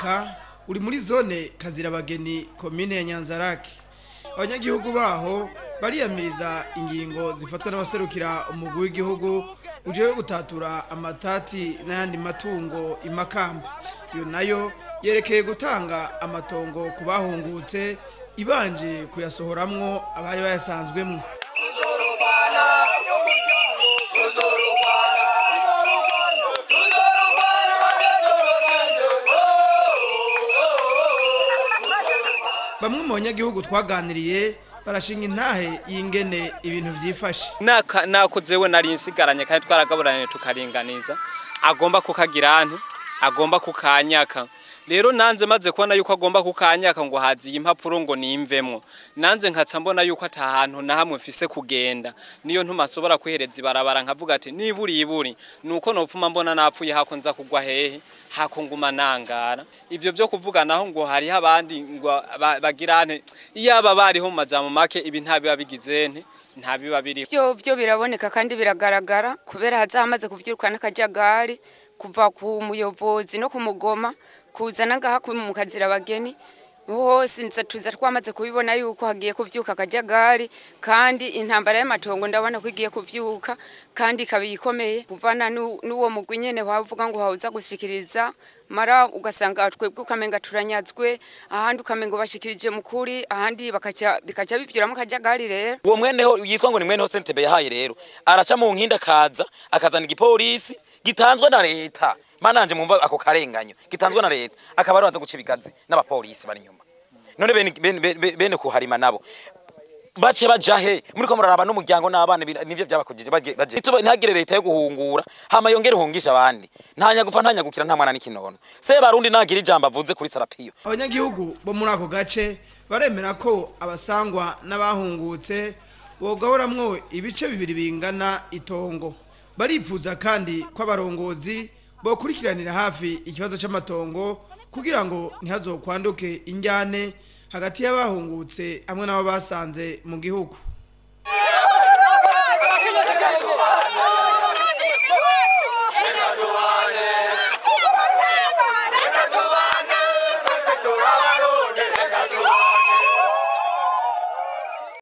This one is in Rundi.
mwaka uri muri zone kazirabageni komine ya nyanzarake abanyagihugu baho bariyamiriza ingingo zifatwa n'abaserukira umugwi w'igihugu uje gutatura amatati n'ayandi matungo imakamba iyo nayo yerekeye gutanga amatongo ku bahungutse ibanje kuyasohoramwo abari bayasanzwemwo bamwe mu banyagihugu twaganiriye barashinga intahe y'ingene ibintu byifashe naka nakozewe nari nsigaranye kandi twaragaburanye tukaringaniza agomba kukagira ahantu agomba kukanyaka rero nanze maze kubona yuko agomba kukanyaka ngo haziye impapuro ngo nimvemwo nanze nkaca mbona yuko ata hantu na hamwe mfise kugenda niyo ntuma asobora kwihereza ibarabara nkavuga ati niburi iburi nuko nopfuma mbona napfuye hako nza kugwa hehe hako nguma nangara ivyo vyo kuvuga naho ngo hariho abandi ngo ba- bagira ante iyaba bariho mu majambo make ibi ntabiba bigize nte ntabiba biriho byo byo biraboneka kandi biragaragara kubera haza hamaze kuvyirukana akajagari kuva ku muyobozi no ku mugoma kuzana ngaha ku mu kazira abageni hose nza tuza twamaze kubibona yuko hagiye kuvyuka akajagari kandi intambara y'amatongo ndabona ko igiye kuvyuka kandi ikaba ikomeye kuvana nu- n'uwo mugwi nyene wavuga ngo hawuza gushikiriza mara ugasanga twebwe ukamenga turanyazwe ahandi ukamenga bashikirije mukuri ahandi bakaca bikaca bivyuramo akajagari rero uwo mweneho yitwa ngo ni mweneho sentebe yahaye rero araca mu nkinda akaza akazana igipolisi gitanzwe na leta mananje mumva ako karenganyo gitanzwe na leta akaba araza guca ibigazi n'abapolisi bari inyuma none bene, bene, bene, bene kuharima nabo bace baja he muriko muraraba n'umuryango n'abana bira- nivyo byabakujije baje baje Ituba- ntihagire leta yo guhungura hama yongere ihungisha abandi ntanya gupfa ntanya gukira nta mwana n'ikinono se barundi nagira ijambo avuze kuri sarapiyo abanyagihugu bo muri ako gace baremera ko abasangwa n'abahungutse bogaburamwo ibice bibiri bingana itongo baripfuza kandi ko abarongozi bokurikiranira hafi ikibazo c'amatongo kugira ngo ntihazokwanduke injyane hagati y'abahungutse hamwe n'abo basanze mu gihugu